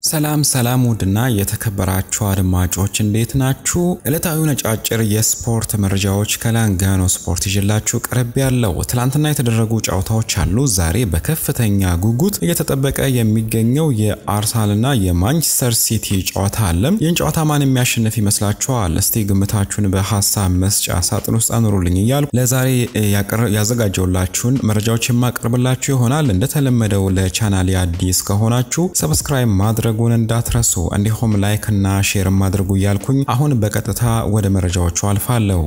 ሰላም ሰላም ውድና የተከበራችሁ አድማጮች እንዴት ናችሁ? ዕለታዊ ነጫጭር የስፖርት መረጃዎች ከላንጋኖ ስፖርት ይዤላችሁ ቀረብ ያለው ትላንትና የተደረጉ ጨዋታዎች አሉ። ዛሬ በከፍተኛ ጉጉት እየተጠበቀ የሚገኘው የአርሰናልና የማንቸስተር ሲቲ ጨዋታ አለ። ይህን ጨዋታ ማን የሚያሸንፍ ይመስላችኋል? እስቲ ግምታችሁን በሀሳብ መስጫ ሳጥን ውስጥ አኑሩልኝ እያሉ ለዛሬ ያዘጋጀውላችሁን መረጃዎች የማቀርብላችሁ ይሆናል። እንደተለመደው ለቻናሌ አዲስ ከሆናችሁ ሰብስክራይብ ማድረጉን እንዳትረሱ እንዲሁም ላይክ እና ሼር ማድረጉ እያልኩኝ አሁን በቀጥታ ወደ መረጃዎቹ አልፋለሁ።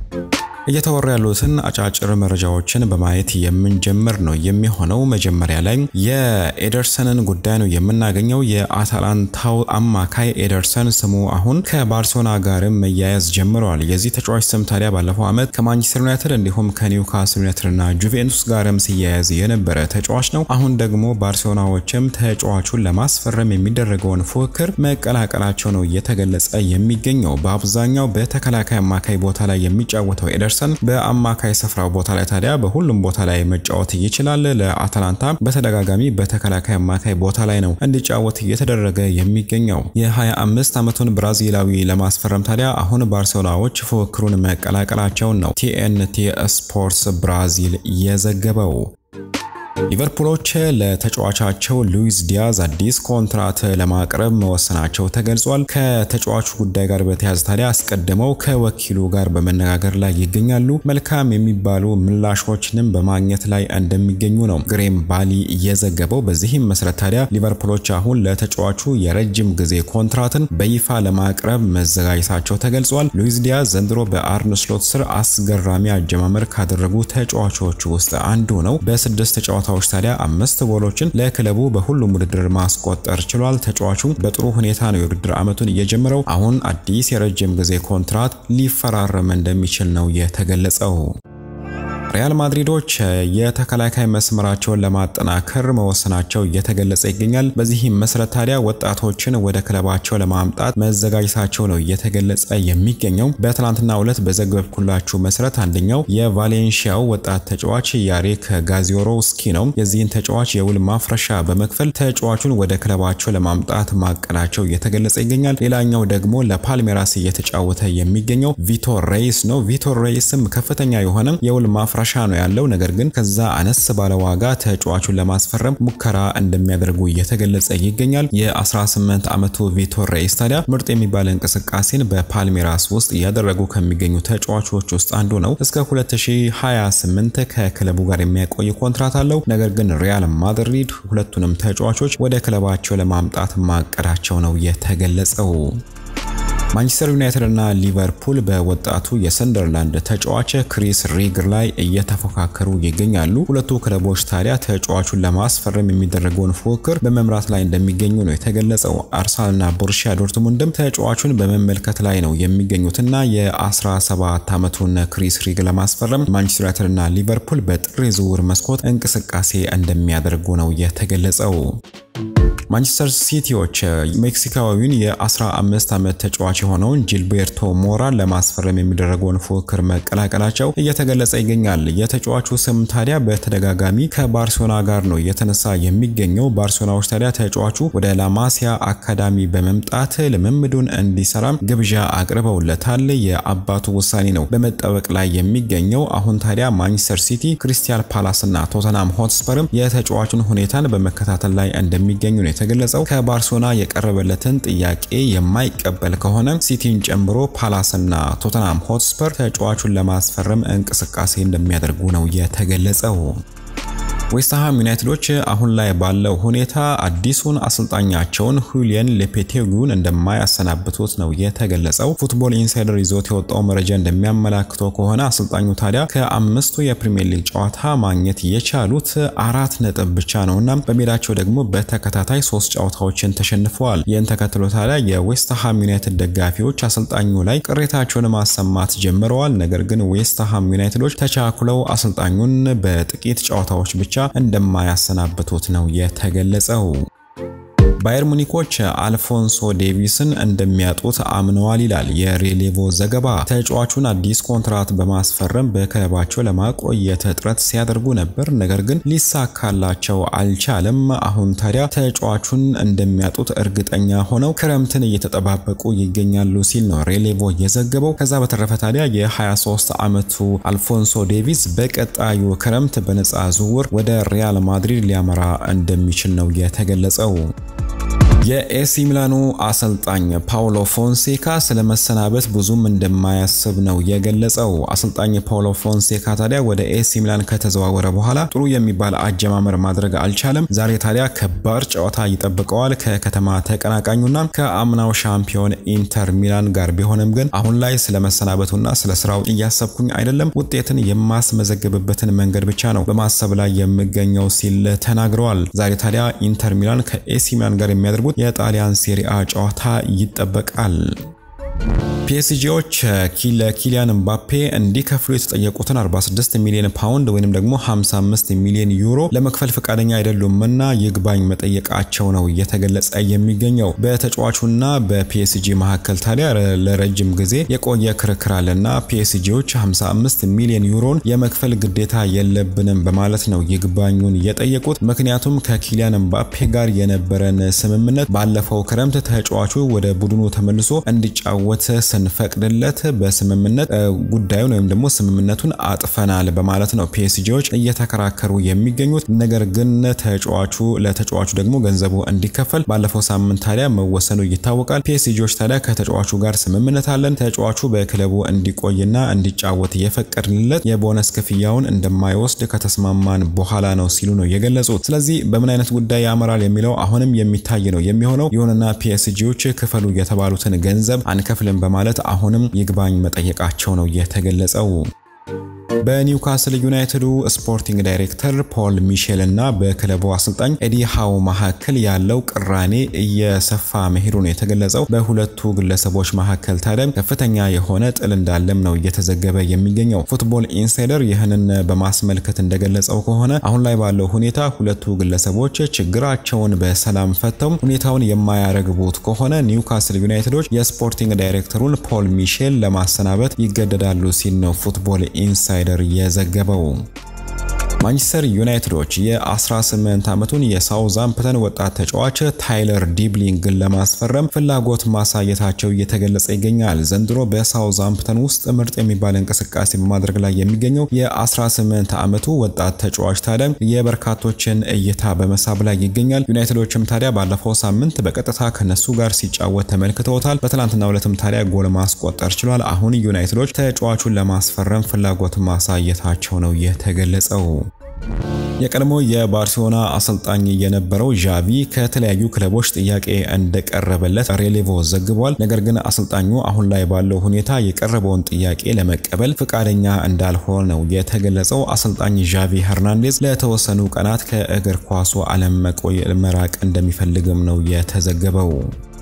እየተወሩ ያሉትን አጫጭር መረጃዎችን በማየት የምንጀምር ነው የሚሆነው። መጀመሪያ ላይ የኤደርሰንን ጉዳይ ነው የምናገኘው። የአታላንታው አማካይ ኤደርሰን ስሙ አሁን ከባርሴሎና ጋርም መያያዝ ጀምረዋል። የዚህ ተጫዋች ስም ታዲያ ባለፈው ዓመት ከማንቸስተር ዩናይትድ እንዲሁም ከኒውካስል ዩናይትድ እና ጁቬንቱስ ጋርም ሲያያዝ የነበረ ተጫዋች ነው። አሁን ደግሞ ባርሴሎናዎችም ተጫዋቹን ለማስፈረም የሚደረገውን ፉክክር መቀላቀላቸው ነው እየተገለጸ የሚገኘው። በአብዛኛው በተከላካይ አማካይ ቦታ ላይ የሚጫወተው ኤደርሰን በአማካይ ስፍራው ቦታ ላይ ታዲያ በሁሉም ቦታ ላይ መጫወት ይችላል። ለአታላንታ በተደጋጋሚ በተከላካይ አማካይ ቦታ ላይ ነው እንዲጫወት እየተደረገ የሚገኘው። የ25 ዓመቱን ብራዚላዊ ለማስፈረም ታዲያ አሁን ባርሴሎናዎች ፉክክሩን መቀላቀላቸውን ነው ቲኤንቲ ስፖርትስ ብራዚል የዘገበው። ሊቨርፑሎች ለተጫዋቻቸው ሉዊስ ዲያዝ አዲስ ኮንትራት ለማቅረብ መወሰናቸው ተገልጿል። ከተጫዋቹ ጉዳይ ጋር በተያያዘ ታዲያ አስቀድመው ከወኪሉ ጋር በመነጋገር ላይ ይገኛሉ። መልካም የሚባሉ ምላሾችንም በማግኘት ላይ እንደሚገኙ ነው ግሬም ባሊ እየዘገበው። በዚህም መሰረት ታዲያ ሊቨርፑሎች አሁን ለተጫዋቹ የረጅም ጊዜ ኮንትራትን በይፋ ለማቅረብ መዘጋጀታቸው ተገልጿል። ሉዊስ ዲያዝ ዘንድሮ በአርነ ስሎት ስር አስገራሚ አጀማመር ካደረጉ ተጫዋቾች ውስጥ አንዱ ነው። በስድስት ጨዋታዎች ታዲያ አምስት ጎሎችን ለክለቡ በሁሉም ውድድር ማስቆጠር ችሏል። ተጫዋቹ በጥሩ ሁኔታ ነው የውድድር ዓመቱን እየጀመረው። አሁን አዲስ የረጅም ጊዜ ኮንትራት ሊፈራረም እንደሚችል ነው የተገለጸው። ሪያል ማድሪዶች የተከላካይ መስመራቸውን ለማጠናከር መወሰናቸው እየተገለጸ ይገኛል። በዚህም መሰረት ታዲያ ወጣቶችን ወደ ክለባቸው ለማምጣት መዘጋጀታቸው ነው እየተገለጸ የሚገኘው። በትናንትናው ዕለት በዘገብኩላችሁ መሰረት አንደኛው የቫሌንሺያው ወጣት ተጫዋች ያሬክ ጋዚዮሮውስኪ ነው። የዚህን ተጫዋች የውል ማፍረሻ በመክፈል ተጫዋቹን ወደ ክለባቸው ለማምጣት ማቀዳቸው እየተገለጸ ይገኛል። ሌላኛው ደግሞ ለፓልሜራስ እየተጫወተ የሚገኘው ቪቶር ሬይስ ነው። ቪቶር ሬይስም ከፍተኛ የሆነ የውል ማፍረሻ ነው ያለው። ነገር ግን ከዛ አነስ ባለ ዋጋ ተጫዋቹን ለማስፈረም ሙከራ እንደሚያደርጉ እየተገለጸ ይገኛል። የ18 ዓመቱ ቪቶር ሬይስ ታዲያ ምርጥ የሚባል እንቅስቃሴን በፓልሜራስ ውስጥ እያደረጉ ከሚገኙ ተጫዋቾች ውስጥ አንዱ ነው። እስከ 2028 ከክለቡ ጋር የሚያቆይ ኮንትራት አለው። ነገር ግን ሪያል ማድሪድ ሁለቱንም ተጫዋቾች ወደ ክለባቸው ለማምጣት ማቀዳቸው ነው የተገለጸው። ማንቸስተር ዩናይትድ እና ሊቨርፑል በወጣቱ የሰንደርላንድ ተጫዋች ክሪስ ሪግር ላይ እየተፎካከሩ ይገኛሉ። ሁለቱ ክለቦች ታዲያ ተጫዋቹን ለማስፈረም የሚደረገውን ፉክክር በመምራት ላይ እንደሚገኙ ነው የተገለጸው። አርሰናልና ቦሩሲያ ዶርትሙንድም ተጫዋቹን በመመልከት ላይ ነው የሚገኙትና የ17 ዓመቱን ክሪስ ሪግ ለማስፈረም ማንቸስተር ዩናይትድ እና ሊቨርፑል በጥር የዝውውር መስኮት እንቅስቃሴ እንደሚያደርጉ ነው የተገለጸው። ማንቸስተር ሲቲዎች ሜክሲካዊውን የ15 ዓመት ተጫዋች የሆነውን ጂልቤርቶ ሞራን ለማስፈረም የሚደረገውን ፉክክር መቀላቀላቸው እየተገለጸ ይገኛል። የተጫዋቹ ስም ታዲያ በተደጋጋሚ ከባርሴሎና ጋር ነው እየተነሳ የሚገኘው። ባርሴሎናዎች ታዲያ ተጫዋቹ ወደ ላማሲያ አካዳሚ በመምጣት ልምምዱን እንዲሰራ ግብዣ አቅርበውለታል። የአባቱ ውሳኔ ነው በመጠበቅ ላይ የሚገኘው። አሁን ታዲያ ማንቸስተር ሲቲ፣ ክሪስታል ፓላስ እና ቶተናም ሆትስፐርም የተጫዋቹን ሁኔታን በመከታተል ላይ እንደሚገኙ ነው የተገለጸው። ከባርሴሎና የቀረበለትን ጥያቄ የማይቀበል ከሆነ ሲቲን ጨምሮ ፓላስና ቶተናም ሆትስፐር ተጫዋቹን ለማስፈረም እንቅስቃሴ እንደሚያደርጉ ነው የተገለጸው። ዌስትሃም ዩናይትዶች አሁን ላይ ባለው ሁኔታ አዲሱን አሰልጣኛቸውን ሁሊየን ሎፔቴጉን እንደማያሰናብቱት ነው የተገለጸው። ፉትቦል ኢንሳይደር ይዞት የወጣው መረጃ እንደሚያመላክተው ከሆነ አሰልጣኙ ታዲያ ከአምስቱ የፕሪሚየር ሊግ ጨዋታ ማግኘት የቻሉት አራት ነጥብ ብቻ ነውና በሜዳቸው ደግሞ በተከታታይ ሶስት ጨዋታዎችን ተሸንፈዋል። ይህን ተከትሎ ታዲያ የዌስትሃም ዩናይትድ ደጋፊዎች አሰልጣኙ ላይ ቅሬታቸውን ማሰማት ጀምረዋል። ነገር ግን ዌስትሃም ዩናይትዶች ተቻኩለው አሰልጣኙን በጥቂት ጨዋታዎች ብቻ እንደማያሰናብቱት ነው የተገለጸው። ባየር ሙኒኮች አልፎንሶ ዴቪስን እንደሚያጡት አምነዋል ይላል የሬሌቮ ዘገባ። ተጫዋቹን አዲስ ኮንትራት በማስፈረም በክለባቸው ለማቆየት ጥረት ሲያደርጉ ነበር፣ ነገር ግን ሊሳካላቸው አልቻለም። አሁን ታዲያ ተጫዋቹን እንደሚያጡት እርግጠኛ ሆነው ክረምትን እየተጠባበቁ ይገኛሉ ሲል ነው ሬሌቮ የዘገበው። ከዛ በተረፈ ታዲያ የ23 ዓመቱ አልፎንሶ ዴቪስ በቀጣዩ ክረምት በነፃ ዝውውር ወደ ሪያል ማድሪድ ሊያመራ እንደሚችል ነው የተገለጸው። የኤሲ ሚላኑ አሰልጣኝ ፓውሎ ፎንሴካ ስለ መሰናበት ብዙም እንደማያስብ ነው የገለጸው። አሰልጣኝ ፓውሎ ፎንሴካ ታዲያ ወደ ኤሲ ሚላን ከተዘዋወረ በኋላ ጥሩ የሚባል አጀማመር ማድረግ አልቻለም። ዛሬ ታዲያ ከባድ ጨዋታ ይጠብቀዋል ከከተማ ተቀናቃኙና ከአምናው ሻምፒዮን ኢንተር ሚላን ጋር ቢሆንም ግን አሁን ላይ ስለ መሰናበቱና ስለ ስራው እያሰብኩኝ አይደለም፣ ውጤትን የማስመዘግብበትን መንገድ ብቻ ነው በማሰብ ላይ የምገኘው ሲል ተናግረዋል። ዛሬ ታዲያ ኢንተር ሚላን ከኤሲ ሚላን ጋር የሚያደርጉት የጣሊያን ሴሪአ ጨዋታ ይጠበቃል። ፒኤስጂዎች ለኪሊያን ምባፔ እንዲከፍሉ የተጠየቁትን 46 ሚሊዮን ፓውንድ ወይም ደግሞ 55 ሚሊዮን ዩሮ ለመክፈል ፈቃደኛ አይደሉምና ይግባኝ መጠየቃቸው ነው እየተገለጸ የሚገኘው። በተጫዋቹና በፒኤስጂ መካከል ታዲያ ለረጅም ጊዜ የቆየ ክርክር አለና ፒኤስጂዎች 55 ሚሊዮን ዩሮን የመክፈል ግዴታ የለብንም በማለት ነው ይግባኙን የጠየቁት። ምክንያቱም ከኪሊያን ምባፔ ጋር የነበረን ስምምነት ባለፈው ክረምት ተጫዋቹ ወደ ቡድኑ ተመልሶ እንዲጫወት ስንፈቅድለት በስምምነት ጉዳዩን ወይም ደግሞ ስምምነቱን አጥፈናል በማለት ነው ፒኤስጂዎች እየተከራከሩ የሚገኙት። ነገር ግን ተጫዋቹ ለተጫዋቹ ደግሞ ገንዘቡ እንዲከፈል ባለፈው ሳምንት ታዲያ መወሰኑ ይታወቃል። ፒኤስጂዎች ታዲያ ከተጫዋቹ ጋር ስምምነት አለን፣ ተጫዋቹ በክለቡ እንዲቆይና እንዲጫወት የፈቀድንለት የቦነስ ክፍያውን እንደማይወስድ ከተስማማን በኋላ ነው ሲሉ ነው የገለጹት። ስለዚህ በምን አይነት ጉዳይ ያመራል የሚለው አሁንም የሚታይ ነው የሚሆነው። ይሁንና ፒኤስጂዎች ክፈሉ የተባሉትን ገንዘብ አንከፍልም በማለት አሁንም ይግባኝ መጠየቃቸው ነው የተገለጸው። በኒውካስል ዩናይትዱ ስፖርቲንግ ዳይሬክተር ፖል ሚሼል እና በክለቡ አሰልጣኝ ኤዲ ሃው መካከል ያለው ቅራኔ እየሰፋ መሄዱ ነው የተገለጸው። በሁለቱ ግለሰቦች መካከል ታዲያ ከፍተኛ የሆነ ጥል እንዳለም ነው እየተዘገበ የሚገኘው። ፉትቦል ኢንሳይደር ይህንን በማስመልከት እንደገለጸው ከሆነ አሁን ላይ ባለው ሁኔታ ሁለቱ ግለሰቦች ችግራቸውን በሰላም ፈተው ሁኔታውን የማያረግቡት ከሆነ ኒውካስል ዩናይትዶች የስፖርቲንግ ዳይሬክተሩን ፖል ሚሼል ለማሰናበት ይገደዳሉ ሲል ነው ፉትቦል ኢንሳይደር የዘገበው። ማንቸስተር ዩናይትዶች የ18 ዓመቱን የሳውዛምፕተን ወጣት ተጫዋች ታይለር ዲብሊንግን ለማስፈረም ፍላጎት ማሳየታቸው እየተገለጸ ይገኛል። ዘንድሮ በሳውዛምፕተን ውስጥ ምርጥ የሚባል እንቅስቃሴ በማድረግ ላይ የሚገኘው የ18 ዓመቱ ወጣት ተጫዋች ታዲያ የበርካቶችን እይታ በመሳብ ላይ ይገኛል። ዩናይትዶችም ታዲያ ባለፈው ሳምንት በቀጥታ ከነሱ ጋር ሲጫወት ተመልክተውታል። በትናንትናው ዕለትም ታዲያ ጎል ማስቆጠር ችሏል። አሁን ዩናይትዶች ተጫዋቹን ለማስፈረም ፍላጎት ማሳየታቸው ነው የተገለጸው። የቀድሞ የባርሴሎና አሰልጣኝ የነበረው ዣቪ ከተለያዩ ክለቦች ጥያቄ እንደቀረበለት ሬሌቮ ዘግቧል። ነገር ግን አሰልጣኙ አሁን ላይ ባለው ሁኔታ የቀረበውን ጥያቄ ለመቀበል ፈቃደኛ እንዳልሆነ ነው የተገለጸው። አሰልጣኝ ዣቪ ሄርናንዴዝ ለተወሰኑ ቀናት ከእግር ኳሱ ዓለም መራቅ እንደሚፈልግም ነው የተዘገበው።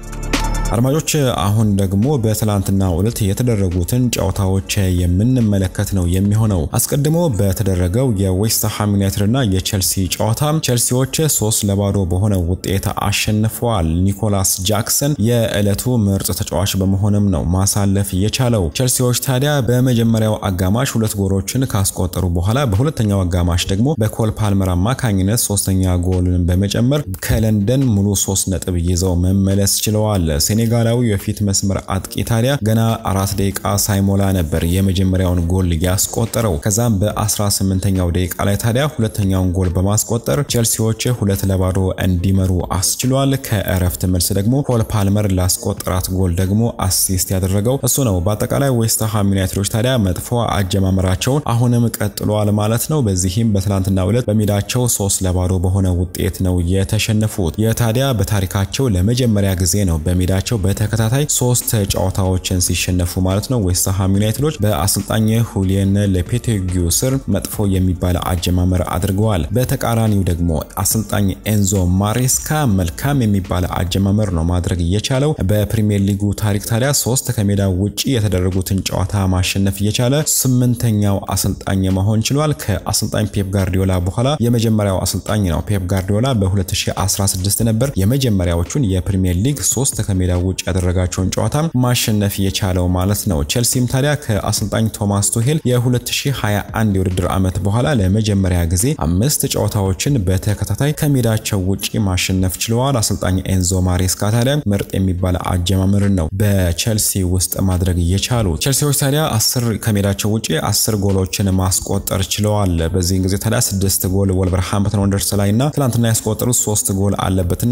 አድማጮች አሁን ደግሞ በትላንትናው ዕለት የተደረጉትን ጨዋታዎች የምንመለከት ነው የሚሆነው። አስቀድሞ በተደረገው የዌስትሃም ዩናይትድ እና የቼልሲ ጨዋታ ቼልሲዎች ሶስት ለባዶ በሆነ ውጤት አሸንፈዋል። ኒኮላስ ጃክሰን የዕለቱ ምርጥ ተጫዋች በመሆንም ነው ማሳለፍ የቻለው። ቼልሲዎች ታዲያ በመጀመሪያው አጋማሽ ሁለት ጎሎችን ካስቆጠሩ በኋላ በሁለተኛው አጋማሽ ደግሞ በኮል ፓልመር አማካኝነት ሶስተኛ ጎልን በመጨመር ከለንደን ሙሉ ሶስት ነጥብ ይዘው መመለስ ችለዋል። ሴኔጋላዊ የፊት መስመር አጥቂ ታዲያ ገና አራት ደቂቃ ሳይሞላ ነበር የመጀመሪያውን ጎል ያስቆጠረው። ከዛም በ18ኛው ደቂቃ ላይ ታዲያ ሁለተኛውን ጎል በማስቆጠር ቼልሲዎች ሁለት ለባዶ እንዲመሩ አስችሏል። ከእረፍት መልስ ደግሞ ፖል ፓልመር ላስቆጠራት ጎል ደግሞ አሲስት ያደረገው እሱ ነው። በአጠቃላይ ዌስትሃም ዩናይትዶች ታዲያ መጥፎ አጀማመራቸውን አሁንም ቀጥሏል ማለት ነው። በዚህም በትናንትናው ዕለት በሜዳቸው ሶስት ለባዶ በሆነ ውጤት ነው የተሸነፉት። የታዲያ በታሪካቸው ለመጀመሪያ ጊዜ ነው በሜዳቸው ከሜዳቸው በተከታታይ ሶስት ጨዋታዎችን ሲሸነፉ ማለት ነው ዌስትሃም ዩናይትዶች በአሰልጣኝ ሁሊየን ሎፔቴጊ ስር መጥፎ የሚባል አጀማመር አድርገዋል። በተቃራኒው ደግሞ አሰልጣኝ ኤንዞ ማሬስካ መልካም የሚባል አጀማመር ነው ማድረግ እየቻለው በፕሪሚየር ሊጉ ታሪክ ታዲያ ሶስት ከሜዳ ውጪ የተደረጉትን ጨዋታ ማሸነፍ እየቻለ ስምንተኛው አሰልጣኝ መሆን ችሏል። ከአሰልጣኝ ፔፕ ጋርዲዮላ በኋላ የመጀመሪያው አሰልጣኝ ነው። ፔፕ ጋርዲዮላ በ2016 ነበር የመጀመሪያዎቹን የፕሪሚየር ሊግ ሶስት ከሜዳ ውጭ ያደረጋቸውን ጨዋታ ማሸነፍ የቻለው ማለት ነው። ቼልሲም ታዲያ ከአሰልጣኝ ቶማስ ቱሄል የ2021 የውድድር ዓመት በኋላ ለመጀመሪያ ጊዜ አምስት ጨዋታዎችን በተከታታይ ከሜዳቸው ውጪ ማሸነፍ ችለዋል። አሰልጣኝ ኤንዞ ማሬስካ ታዲያ ምርጥ የሚባል አጀማመርን ነው በቼልሲ ውስጥ ማድረግ እየቻሉ ቼልሲዎች ታዲያ አስር ከሜዳቸው ውጪ አስር ጎሎችን ማስቆጠር ችለዋል። በዚህን ጊዜ ታዲያ ስድስት ጎል ወልቨርሃምፕተን ወንደርስ ላይ እና ትናንትና ያስቆጠሩት ሶስት ጎል አለበትና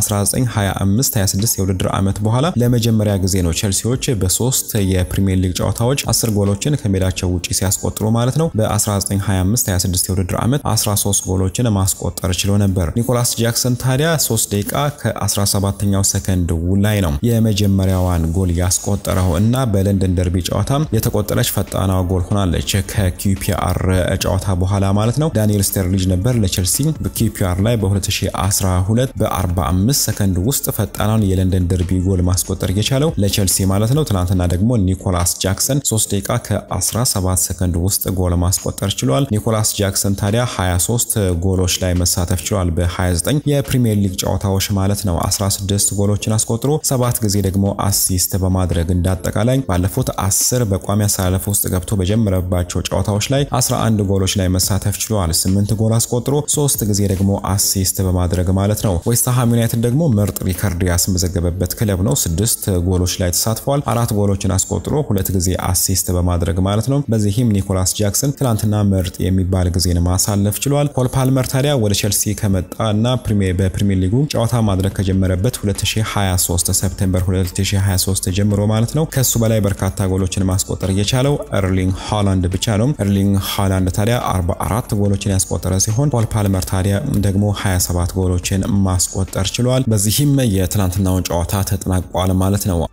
ከ1925/26 የውድድር ዓመት በኋላ ለመጀመሪያ ጊዜ ነው ቼልሲዎች በሶስት የፕሪሚየር ሊግ ጨዋታዎች አስር ጎሎችን ከሜዳቸው ውጪ ሲያስቆጥሩ ማለት ነው። በ1925/26 የውድድር ዓመት 13 ጎሎችን ማስቆጠር ችሎ ነበር። ኒኮላስ ጃክሰን ታዲያ 3 ደቂቃ ከ17ኛው ሰከንድ ላይ ነው የመጀመሪያዋን ጎል ያስቆጠረው እና በለንደን ደርቢ ጨዋታ የተቆጠረች ፈጣኗ ጎል ሆናለች። ከኪፒአር ጨዋታ በኋላ ማለት ነው። ዳንኤል ስተርሊጅ ነበር ለቼልሲ በኪፒአር ላይ በ2012 በ45 ሰከንድ ውስጥ ፈጣኗን የለንደን ደርቢ ጎል ማስቆጠር የቻለው ለቼልሲ ማለት ነው። ትናንትና ደግሞ ኒኮላስ ጃክሰን 3 ደቂቃ ከ17 ሰከንድ ውስጥ ጎል ማስቆጠር ችሏል። ኒኮላስ ጃክሰን ታዲያ 23 ጎሎች ላይ መሳተፍ ችሏል በ29 የፕሪሚየር ሊግ ጨዋታዎች ማለት ነው። 16 ጎሎችን አስቆጥሮ ሰባት ጊዜ ደግሞ አሲስት በማድረግ እንዳጠቃላይ ባለፉት 10 በቋሚ አሰላለፍ ውስጥ ገብቶ በጀመረባቸው ጨዋታዎች ላይ 11 ጎሎች ላይ መሳተፍ ችሏል። 8 ጎል አስቆጥሮ 3 ጊዜ ደግሞ አሲስት በማድረግ ማለት ነው። ዌስትሃም ዩናይትድ ደግሞ ምርጥ ሪከርድ ያስመዘገበበት ክለብ ነው። ስድስት ጎሎች ላይ ተሳትፏል። አራት ጎሎችን አስቆጥሮ ሁለት ጊዜ አሲስት በማድረግ ማለት ነው። በዚህም ኒኮላስ ጃክሰን ትናንትና ምርጥ የሚባል ጊዜን ማሳለፍ ችሏል። ኮል ፓልመር ታዲያ ወደ ቼልሲ ከመጣ እና በፕሪሚየር ሊጉ ጨዋታ ማድረግ ከጀመረበት 2023 ሰፕቴምበር 2023 ጀምሮ ማለት ነው ከሱ በላይ በርካታ ጎሎችን ማስቆጠር የቻለው ኤርሊንግ ሃላንድ ብቻ ነው። ኤርሊንግ ሃላንድ ታዲያ 44 ጎሎችን ያስቆጠረ ሲሆን ፖል ፓልመር ታዲያ ደግሞ 27 ጎሎችን ማስቆጠር ችሏል። በዚህም የትናንትናውን ጨዋታ ተጠናቋል ማለት ነው።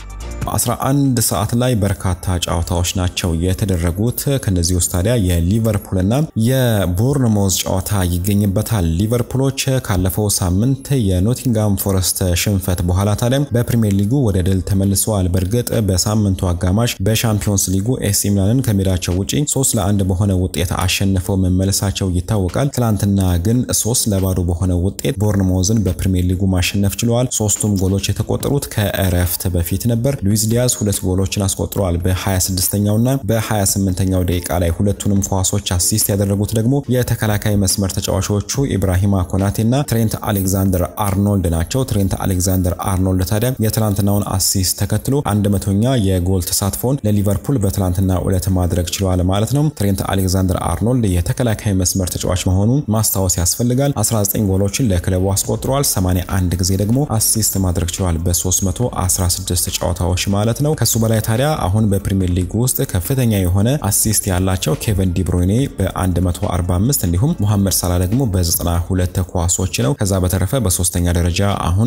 11 ሰዓት ላይ በርካታ ጨዋታዎች ናቸው የተደረጉት። ከነዚህ ውስጥ ታዲያ የሊቨርፑልና የቦርንሞዝ ጨዋታ ይገኝበታል። ሊቨርፑሎች ካለፈው ሳምንት የኖቲንጋም ፎረስት ሽንፈት በኋላ ታዲያ በፕሪሚየር ሊጉ ወደ ድል ተመልሰዋል። በእርግጥ በሳምንቱ አጋማሽ በሻምፒዮንስ ሊጉ ኤሲ ሚላንን ከሜዳቸው ውጪ ሶስት ለአንድ በሆነ ውጤት አሸንፈው መመለሳቸው ይታወቃል። ትላንትና ግን ሶስት ለባዶ በሆነ ውጤት ቦርንሞዝን በፕሪሚየር ሊጉ ማሸነፍ ችለዋል። ሶስቱም ጎሎች የተቆጠሩት ከእረፍት በፊት ነበር። ሉዊስ ዲያዝ ሁለት ጎሎችን አስቆጥረዋል። በ26ኛው እና በ28ኛው ደቂቃ ላይ ሁለቱንም ኳሶች አሲስት ያደረጉት ደግሞ የተከላካይ መስመር ተጫዋቾቹ ኢብራሂማ ኮናቴ እና ትሬንት አሌክዛንደር አርኖልድ ናቸው። ትሬንት አሌክዛንደር አርኖልድ ታዲያ የትላንትናውን አሲስት ተከትሎ አንድ መቶኛ የጎል ተሳትፎን ለሊቨርፑል በትላንትና ዕለት ማድረግ ችሏል ማለት ነው። ትሬንት አሌክዛንደር አርኖልድ የተከላካይ መስመር ተጫዋች መሆኑን ማስታወስ ያስፈልጋል። 19 ጎሎችን ለክለቡ አስቆጥረዋል። 81 ጊዜ ደግሞ አሲስት ማድረግ ችሏል በ316 ጨዋታዎች ማለት ነው። ከሱ በላይ ታዲያ አሁን በፕሪሚየር ሊግ ውስጥ ከፍተኛ የሆነ አሲስት ያላቸው ኬቨን ዲብሮይኔ በ145 እንዲሁም ሙሐመድ ሳላ ደግሞ በ92 ኳሶች ነው። ከዛ በተረፈ በሶስተኛ ደረጃ አሁን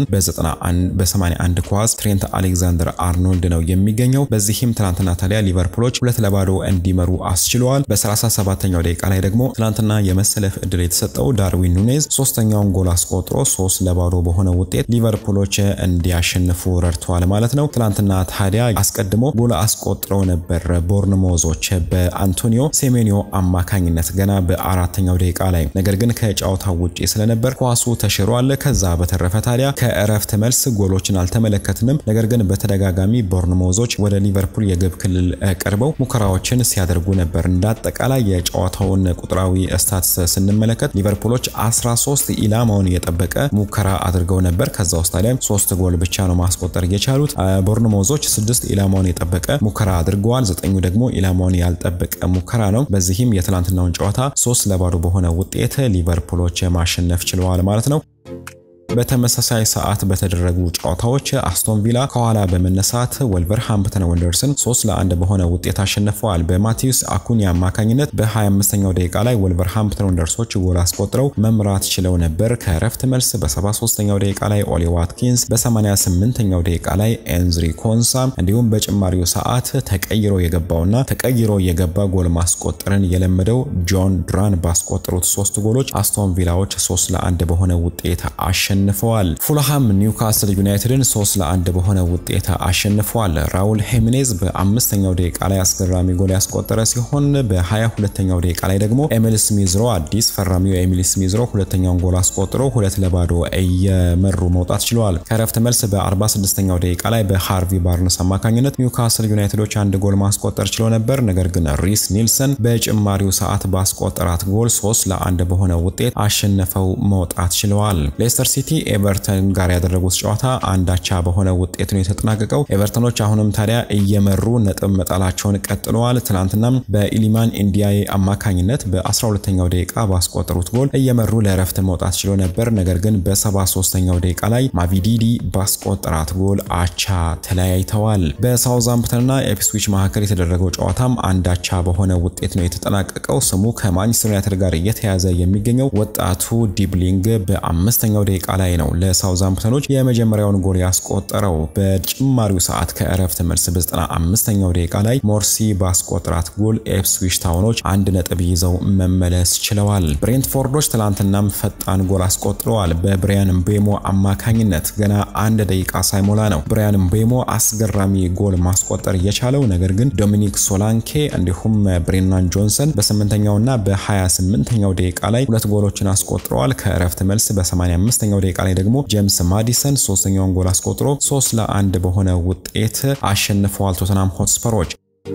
በ81 ኳስ ትሬንት አሌክዛንደር አርኖልድ ነው የሚገኘው። በዚህም ትናንትና ታዲያ ሊቨርፑሎች ሁለት ለባዶ እንዲመሩ አስችለዋል። በ37ኛው ደቂቃ ላይ ደግሞ ትናንትና የመሰለፍ እድል የተሰጠው ዳርዊን ኑኔዝ ሶስተኛውን ጎል አስቆጥሮ ሶስት ለባዶ በሆነ ውጤት ሊቨርፑሎች እንዲያሸንፉ ረድተዋል ማለት ነው። ትናንትና ታዲያ አስቀድሞ ጎል አስቆጥረው ነበር ቦርንሞዞች በአንቶኒዮ ሴሜኒዮ አማካኝነት ገና በአራተኛው ደቂቃ ላይ ነገር ግን ከጨዋታው ውጪ ስለነበር ኳሱ ተሽሯል። ከዛ በተረፈ ታዲያ ከእረፍት መልስ ጎሎችን አልተመለከትንም። ነገር ግን በተደጋጋሚ ቦርንሞዞች ወደ ሊቨርፑል የግብ ክልል ቀርበው ሙከራዎችን ሲያደርጉ ነበር። እንዳጠቃላይ የጨዋታውን ቁጥራዊ ስታትስ ስንመለከት ሊቨርፑሎች 13 ኢላማውን የጠበቀ ሙከራ አድርገው ነበር። ከዛ ውስጥ ታዲያ ሶስት ጎል ብቻ ነው ማስቆጠር የቻሉት። ቦርንሞዞች ስድስት ኢላማውን የጠበቀ ሙከራ አድርገዋል። ዘጠኙ ደግሞ ኢላማውን ያልጠበቀ ሙከራ ነው። በዚህም የትላንትናውን ጨዋታ ሶስት ለባዶ በሆነ ውጤት ሊቨርፑሎች ማሸነፍ ችለዋል ማለት ነው። በተመሳሳይ ሰዓት በተደረጉ ጨዋታዎች አስቶን ቪላ ከኋላ በመነሳት ወልቨርሃምፕተን ወንደርስን 3 ለ1 በሆነ ውጤት አሸንፈዋል። በማቴዎስ አኩኒ አማካኝነት በ25ኛው ደቂቃ ላይ ወልቨርሃምፕተን ወንደርሶች ጎል አስቆጥረው መምራት ችለው ነበር። ከእረፍት መልስ በ73ኛው ደቂቃ ላይ ኦሊ ዋትኪንስ፣ በ88ኛው ደቂቃ ላይ ኤንዝሪ ኮንሳ እንዲሁም በጭማሪው ሰዓት ተቀይሮ የገባውና ተቀይሮ የገባ ጎል ማስቆጠርን የለመደው ጆን ድራን ባስቆጠሩት ሶስት ጎሎች አስቶን ቪላዎች 3 ለ1 በሆነ ውጤት አሸንፈዋል። ፉልሃም ኒውካስል ዩናይትድን 3 ለ1 በሆነ ውጤት አሸንፈዋል። ራውል ሄሚኔዝ በአምስተኛው ደቂቃ ላይ አስገራሚ ጎል ያስቆጠረ ሲሆን በ22ኛው ደቂቃ ላይ ደግሞ ኤሚል ስሚዝሮ አዲስ ፈራሚው ኤሚል ስሚዝሮ ሁለተኛውን ጎል አስቆጥሮ ሁለት ለባዶ እየመሩ መውጣት ችለዋል። ከረፍት መልስ በ46ኛው ደቂቃ ላይ በሃርቪ ባርነስ አማካኝነት ኒውካስል ዩናይትዶች አንድ ጎል ማስቆጠር ችሎ ነበር። ነገር ግን ሪስ ኒልሰን በጭማሪው ሰዓት ባስቆጠራት ጎል 3 ለአንድ በሆነ ውጤት አሸነፈው መውጣት ችለዋል። ሌስተር ሲቲ ኤቨርተን ጋር ያደረጉት ጨዋታ አንዳቻ በሆነ ውጤት ነው የተጠናቀቀው። ኤቨርተኖች አሁንም ታዲያ እየመሩ ነጥብ መጣላቸውን ቀጥለዋል። ትናንትናም በኢሊማን ኢንዲያዬ አማካኝነት በ12ኛው ደቂቃ ባስቆጠሩት ጎል እየመሩ ለእረፍት መውጣት ችሎ ነበር። ነገር ግን በ73ኛው ደቂቃ ላይ ማቪዲዲ ባስቆጠራት ጎል አቻ ተለያይተዋል። በሳውዛምፕተንና ኤፕስዊች መካከል የተደረገው ጨዋታም አንዳቻ በሆነ ውጤት ነው የተጠናቀቀው። ስሙ ከማንቸስተር ዩናይትድ ጋር እየተያዘ የሚገኘው ወጣቱ ዲብሊንግ በአምስተኛው ደቂቃ ላይ ነው ለሳውዛምፕተኖች የመጀመሪያውን ጎል ያስቆጠረው። በጭማሪው ሰዓት ከእረፍት መልስ በ95ኛው ደቂቃ ላይ ሞርሲ ባስቆጠራት ጎል ኤፕስዊች ታውኖች አንድ ነጥብ ይዘው መመለስ ችለዋል። ብሬንትፎርዶች ትላንትናም ፈጣን ጎል አስቆጥረዋል። በብሪያን ምቤሞ አማካኝነት ገና አንድ ደቂቃ ሳይሞላ ነው ብሪያን ምቤሞ አስገራሚ ጎል ማስቆጠር የቻለው። ነገር ግን ዶሚኒክ ሶላንኬ እንዲሁም ብሬናን ጆንሰን በስምንተኛውና በ28ኛው ደቂቃ ላይ ሁለት ጎሎችን አስቆጥረዋል። ከእረፍት መልስ በ85ኛው ደቂቃ ላይ ደግሞ ጄምስ ማዲሰን ሶስተኛውን ጎል አስቆጥሮ 3 ለአንድ በሆነ ውጤት አሸንፈዋል ቶተናም ሆትስፐሮች።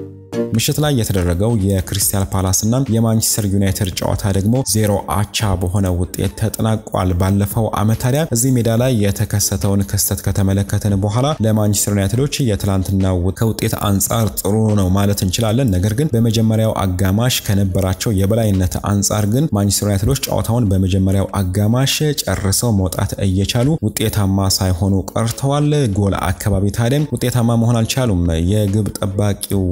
ምሽት ላይ የተደረገው የክሪስታል ፓላስ እና የማንቸስተር ዩናይትድ ጨዋታ ደግሞ ዜሮ አቻ በሆነ ውጤት ተጠናቋል። ባለፈው ዓመት ታዲያ እዚህ ሜዳ ላይ የተከሰተውን ክስተት ከተመለከትን በኋላ ለማንቸስተር ዩናይትዶች የትላንትናው ከውጤት አንጻር ጥሩ ነው ማለት እንችላለን። ነገር ግን በመጀመሪያው አጋማሽ ከነበራቸው የበላይነት አንጻር ግን ማንቸስተር ዩናይትዶች ጨዋታውን በመጀመሪያው አጋማሽ ጨርሰው መውጣት እየቻሉ ውጤታማ ሳይሆኑ ቀርተዋል። ጎል አካባቢ ታዲያም ውጤታማ መሆን አልቻሉም። የግብ ጠባቂው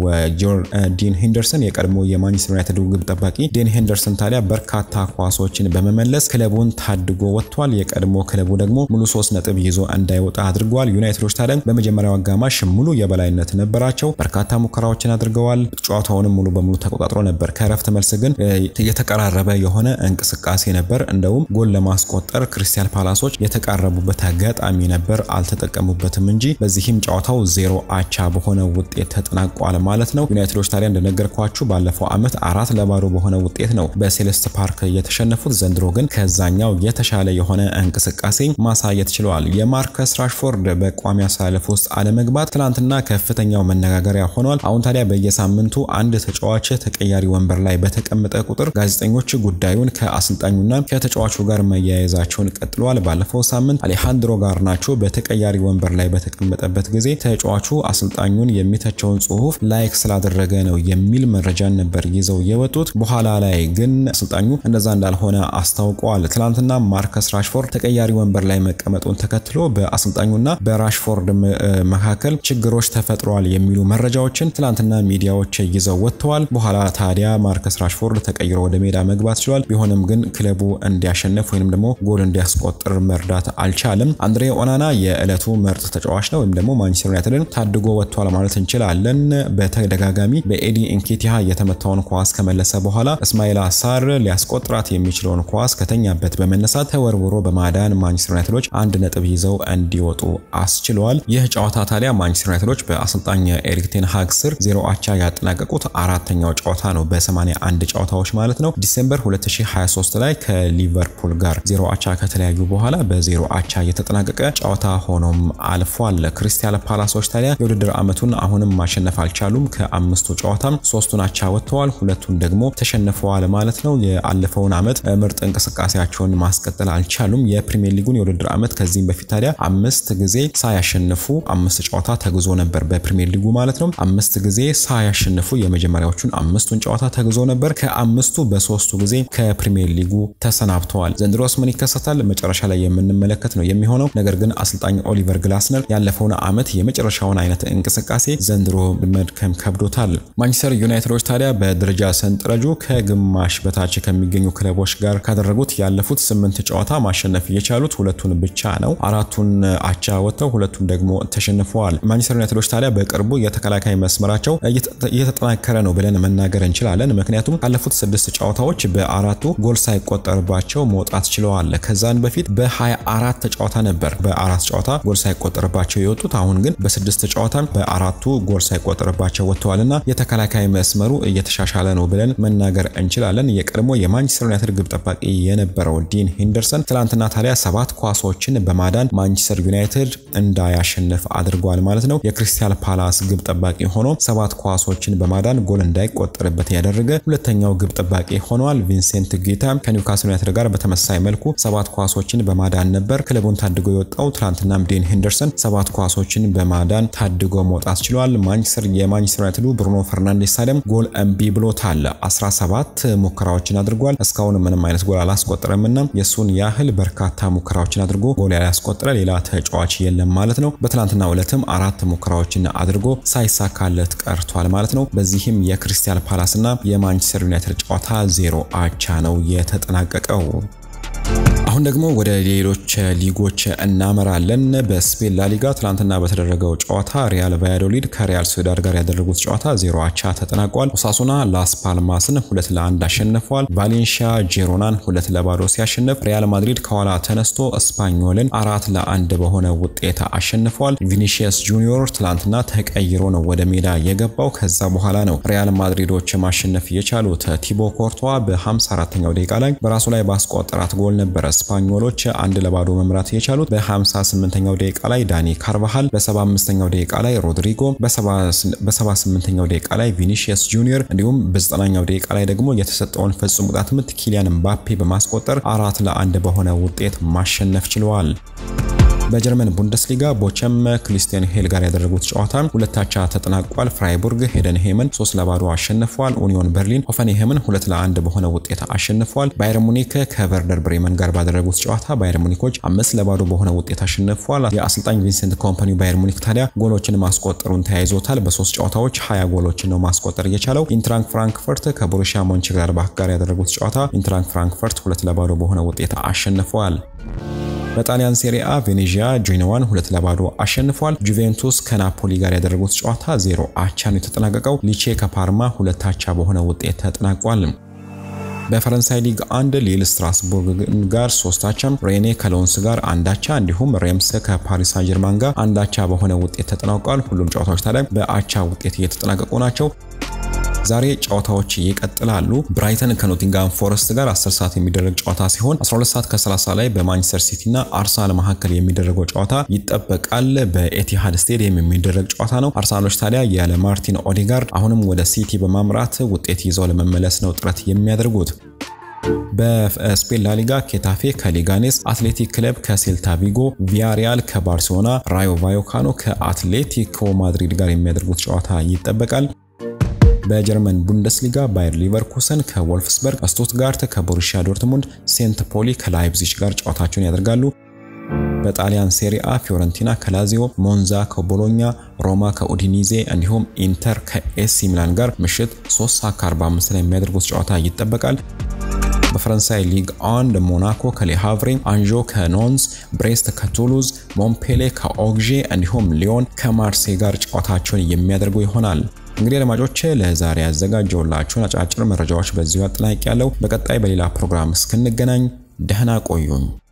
ዲን ሄንደርሰን የቀድሞ የማንቸስተር ዩናይትድ ግብ ጠባቂ ዲን ሄንደርሰን ታዲያ በርካታ ኳሶችን በመመለስ ክለቡን ታድጎ ወጥቷል። የቀድሞ ክለቡ ደግሞ ሙሉ ሶስት ነጥብ ይዞ እንዳይወጣ አድርገዋል። ዩናይትዶች ታዲያ በመጀመሪያው አጋማሽ ሙሉ የበላይነት ነበራቸው። በርካታ ሙከራዎችን አድርገዋል። ጨዋታውንም ሙሉ በሙሉ ተቆጣጥሮ ነበር። ከእረፍት መልስ ግን የተቀራረበ የሆነ እንቅስቃሴ ነበር። እንደውም ጎል ለማስቆጠር ክሪስታል ፓላሶች የተቃረቡበት አጋጣሚ ነበር፣ አልተጠቀሙበትም እንጂ በዚህም ጨዋታው ዜሮ አቻ በሆነ ውጤት ተጠናቋል ማለት ነው። ዩናይትዶች ታዲያ እንደነገርኳችሁ ባለፈው ዓመት አራት ለባዶ በሆነ ውጤት ነው በሴሌስት ፓርክ የተሸነፉት። ዘንድሮ ግን ከዛኛው የተሻለ የሆነ እንቅስቃሴ ማሳየት ችለዋል። የማርከስ ራሽፎርድ በቋሚ አሰላለፍ ውስጥ አለመግባት ትናንትና ከፍተኛው መነጋገሪያ ሆኗል። አሁን ታዲያ በየሳምንቱ አንድ ተጫዋች ተቀያሪ ወንበር ላይ በተቀመጠ ቁጥር ጋዜጠኞች ጉዳዩን ከአሰልጣኙና ከተጫዋቹ ጋር መያያዛቸውን ቀጥለዋል። ባለፈው ሳምንት አሌሃንድሮ ጋርናቾ በተቀያሪ ወንበር ላይ በተቀመጠበት ጊዜ ተጫዋቹ አሰልጣኙን የሚተቸውን ጽሑፍ ላይክ ስላደረገ ነው የሚል መረጃን ነበር ይዘው የወጡት። በኋላ ላይ ግን አሰልጣኙ እንደዛ እንዳልሆነ አስታውቀዋል። ትናንትና ማርከስ ራሽፎርድ ተቀያሪ ወንበር ላይ መቀመጡን ተከትሎ በአሰልጣኙና በራሽፎርድ መካከል ችግሮች ተፈጥረዋል የሚሉ መረጃዎችን ትናንትና ሚዲያዎች ይዘው ወጥተዋል። በኋላ ታዲያ ማርከስ ራሽፎርድ ተቀይሮ ወደ ሜዳ መግባት ችሏል። ቢሆንም ግን ክለቡ እንዲያሸንፍ ወይም ደግሞ ጎል እንዲያስቆጥር መርዳት አልቻለም። አንድሬ ኦናና የዕለቱ ምርጥ ተጫዋች ነው ወይም ደግሞ ማንቸስተር ዩናይትድን ታድጎ ወጥቷል ማለት እንችላለን። በተደጋጋሚ በኤዲ ኢንኬቲያ የተመታውን ኳስ ከመለሰ በኋላ እስማኤል አሳር ሊያስቆጥራት የሚችለውን ኳስ ከተኛበት በመነሳት ተወርውሮ በማዳን ማንቸስተር ዩናይትዶች አንድ ነጥብ ይዘው እንዲወጡ አስችለዋል። ይህ ጨዋታ ታዲያ ማንቸስተር ዩናይትዶች በአሰልጣኝ ኤሪክ ቴን ሃግ ስር ዜሮ አቻ ያጠናቀቁት አራተኛው ጨዋታ ነው፣ በ81 ጨዋታዎች ማለት ነው። ዲሴምበር 2023 ላይ ከሊቨርፑል ጋር ዜሮ አቻ ከተለያዩ በኋላ በዜሮ አቻ የተጠናቀቀ ጨዋታ ሆኖም አልፏል። ክሪስታል ፓላሶች ታዲያ የውድድር ዓመቱን አሁንም ማሸነፍ አልቻሉም። ከአምስቱ ከአምስቱ ጨዋታ ሶስቱን አቻ ወጥተዋል፣ ሁለቱን ደግሞ ተሸንፈዋል ማለት ነው። የአለፈውን ዓመት ምርጥ እንቅስቃሴያቸውን ማስቀጠል አልቻሉም። የፕሪሚየር ሊጉን የውድድር ዓመት ከዚህም በፊት ታዲያ አምስት ጊዜ ሳያሸንፉ አምስት ጨዋታ ተግዞ ነበር። በፕሪሚየር ሊጉ ማለት ነው። አምስት ጊዜ ሳያሸንፉ የመጀመሪያዎቹን አምስቱን ጨዋታ ተግዞ ነበር። ከአምስቱ በሶስቱ ጊዜ ከፕሪሚየር ሊጉ ተሰናብተዋል። ዘንድሮስ ምን ይከሰታል? መጨረሻ ላይ የምንመለከት ነው የሚሆነው። ነገር ግን አሰልጣኝ ኦሊቨር ግላስነር ያለፈውን ዓመት የመጨረሻውን አይነት እንቅስቃሴ ዘንድሮ መድከም ከብዶታል። ማንቸስተር ዩናይትዶች ታዲያ በደረጃ ሰንጠረዡ ከግማሽ በታች ከሚገኙ ክለቦች ጋር ካደረጉት ያለፉት ስምንት ጨዋታ ማሸነፍ የቻሉት ሁለቱን ብቻ ነው። አራቱን አቻ ወጥተው ሁለቱን ደግሞ ተሸንፈዋል። ማንቸስተር ዩናይትዶች ታዲያ በቅርቡ የተከላካይ መስመራቸው እየተጠናከረ ነው ብለን መናገር እንችላለን። ምክንያቱም ካለፉት ስድስት ጨዋታዎች በአራቱ ጎል ሳይቆጠርባቸው መውጣት ችለዋል። ከዛን በፊት በ24 ጨዋታ ነበር በአራት ጨዋታ ጎል ሳይቆጠርባቸው የወጡት። አሁን ግን በስድስት ጨዋታ በአራቱ ጎል ሳይቆጠርባቸው ወጥተዋልና የተከላካይ መስመሩ እየተሻሻለ ነው ብለን መናገር እንችላለን። የቀድሞ የማንቸስተር ዩናይትድ ግብ ጠባቂ የነበረው ዲን ሄንደርሰን ትላንትና ታዲያ ሰባት ኳሶችን በማዳን ማንቸስተር ዩናይትድ እንዳያሸንፍ አድርጓል ማለት ነው። የክሪስታል ፓላስ ግብ ጠባቂ ሆኖ ሰባት ኳሶችን በማዳን ጎል እንዳይቆጠርበት ያደረገ ሁለተኛው ግብ ጠባቂ ሆኗል። ቪንሴንት ጊታ ከኒውካስል ዩናይትድ ጋር በተመሳሳይ መልኩ ሰባት ኳሶችን በማዳን ነበር ክለቡን ታድጎ የወጣው። ትላንትናም ዴን ሄንደርሰን ሰባት ኳሶችን በማዳን ታድጎ መውጣት ችሏል። ማንቸስተር የማንቸስተር ዩናይትዱ ብሩኖ ፈርናንዴስ ታዲያም ጎል እምቢ ብሎታል። 17 ሙከራዎችን አድርጓል። እስካሁን ምንም አይነት ጎል አላስቆጠረምና የእሱን ያህል በርካታ ሙከራዎችን አድርጎ ጎል ያላስቆጠረ ሌላ ተጫዋች የለም ማለት ነው። በትላንትናው ዕለትም አራት ሙከራዎችን አድርጎ ሳይሳካለት ቀርቷል ማለት ነው። በዚህም የክሪስታል ፓላስና የማንቸስተር ዩናይትድ ጨዋታ ዜሮ አቻ ነው የተጠናቀቀው። አሁን ደግሞ ወደ ሌሎች ሊጎች እናመራለን። በስፔን ላሊጋ ትናንትና በተደረገው ጨዋታ ሪያል ቫያዶሊድ ከሪያል ሶዳድ ጋር ያደረጉት ጨዋታ ዜሮ አቻ ተጠናቋል። ኦሳሱና ላስ ፓልማስን ሁለት ለአንድ አሸንፈዋል። ቫሌንሺያ ጄሮናን ሁለት ለባዶ ሲያሸንፍ፣ ሪያል ማድሪድ ከኋላ ተነስቶ እስፓኞልን አራት ለአንድ በሆነ ውጤት አሸንፈዋል። ቪኒሺየስ ጁኒዮር ትላንትና ተቀይሮ ነው ወደ ሜዳ የገባው። ከዛ በኋላ ነው ሪያል ማድሪዶች ማሸነፍ የቻሉት። ቲቦ ኮርቷ በ54ኛው ደቂቃ ላይ በራሱ ላይ ባስቆጠራት ጎል ነበረ ስፓኞሎች አንድ ለባዶ መምራት የቻሉት በ58ኛው ደቂቃ ላይ ዳኒ ካርቫሃል፣ በ75ኛው ደቂቃ ላይ ሮድሪጎ፣ በ78ኛው ደቂቃ ላይ ቪኒሺየስ ጁኒየር እንዲሁም በ90ኛው ደቂቃ ላይ ደግሞ የተሰጠውን ፍጹም ቅጣት ምት ኪሊያን ምባፔ በማስቆጠር አራት ለአንድ በሆነ ውጤት ማሸነፍ ችለዋል። በጀርመን ቡንደስሊጋ ቦቸም ክሪስቲያን ሄል ጋር ያደረጉት ጨዋታ ሁለታቻ ተጠናቋል። ፍራይቡርግ ሄደን ሄመን ሶስት ለባዶ አሸንፈዋል። ኡኒዮን በርሊን ሆፈንሄምን ሁለት ለአንድ በሆነ ውጤት አሸንፈዋል። ባየር ሙኒክ ከቨርደር ብሬመን ጋር ባደረጉት ጨዋታ ባየር ሙኒኮች አምስት ለባዶ በሆነ ውጤት አሸንፈዋል። የአሰልጣኝ ቪንሰንት ኮምፓኒ ባየር ሙኒክ ታዲያ ጎሎችን ማስቆጠሩን ተያይዞታል። በሶስት ጨዋታዎች ሀያ ጎሎችን ነው ማስቆጠር የቻለው። ኢንትራንክ ፍራንክፈርት ከቦሩሺያ ሞንችግላድባክ ጋር ያደረጉት ጨዋታ ኢንትራንክ ፍራንክፈርት ሁለት ለባዶ በሆነ ውጤት አሸንፈዋል። በጣሊያን ሴሪአ ቬኔዚያ ጄኖዋን ሁለት ለባዶ አሸንፏል። ጁቬንቱስ ከናፖሊ ጋር ያደረጉት ጨዋታ ዜሮ አቻ ነው የተጠናቀቀው። ሊቼ ከፓርማ ሁለት አቻ በሆነ ውጤት ተጠናቋል። በፈረንሳይ ሊግ አንድ ሊል ስትራስቡርግ ጋር ሶስት አቻ፣ ሬኔ ከሎንስ ጋር አንድ አቻ እንዲሁም ሬምስ ከፓሪስ ሳን ጀርማን ጋር አንድ አቻ በሆነ ውጤት ተጠናቋል። ሁሉም ጨዋታዎች ታዲያ በአቻ ውጤት እየተጠናቀቁ ናቸው። ዛሬ ጨዋታዎች ይቀጥላሉ። ብራይተን ከኖቲንጋም ፎረስት ጋር 10 ሰዓት የሚደረግ ጨዋታ ሲሆን 12 ሰዓት ከ30 ላይ በማንቸስተር ሲቲ እና አርሰናል መካከል የሚደረገው ጨዋታ ይጠበቃል። በኤቲሃድ ስቴዲየም የሚደረግ ጨዋታ ነው። አርሰናሎች ታዲያ ያለ ማርቲን ኦዴጋርድ አሁንም ወደ ሲቲ በማምራት ውጤት ይዘው ለመመለስ ነው ጥረት የሚያደርጉት። በስፔን ላሊጋ ኬታፌ ከሊጋኔስ፣ አትሌቲክ ክለብ ከሴልታ ቪጎ፣ ቪያሪያል ከባርሴሎና፣ ራዮ ቫዮካኖ ከአትሌቲኮ ማድሪድ ጋር የሚያደርጉት ጨዋታ ይጠበቃል። በጀርመን ቡንደስሊጋ ባየር ሊቨርኩሰን ከወልፍስበርግ፣ ስቱትጋርት ከቦሩሺያ ዶርትሙንድ፣ ሴንት ፖሊ ከላይፕዚግ ጋር ጨዋታቸውን ያደርጋሉ። በጣሊያን ሴሪአ ፊዮረንቲና ከላዚዮ፣ ሞንዛ ከቦሎኛ፣ ሮማ ከኡዲኒዜ እንዲሁም ኢንተር ከኤሲ ሚላን ጋር ምሽት 3 ሰዓት ከ45 ላይ የሚያደርጉት ጨዋታ ይጠበቃል። በፈረንሳይ ሊግ አንድ ሞናኮ ከሌሃቭሬ፣ አንዦ ከኖንስ፣ ብሬስት ከቱሉዝ፣ ሞምፔሌ ከኦግዤ እንዲሁም ሊዮን ከማርሴ ጋር ጨዋታቸውን የሚያደርጉ ይሆናል። እንግዲህ አድማጮች ለዛሬ ያዘጋጀውላችሁን አጫጭር መረጃዎች በዚሁ አጠናቅ ያለው። በቀጣይ በሌላ ፕሮግራም እስክንገናኝ ደህና ቆዩኝ።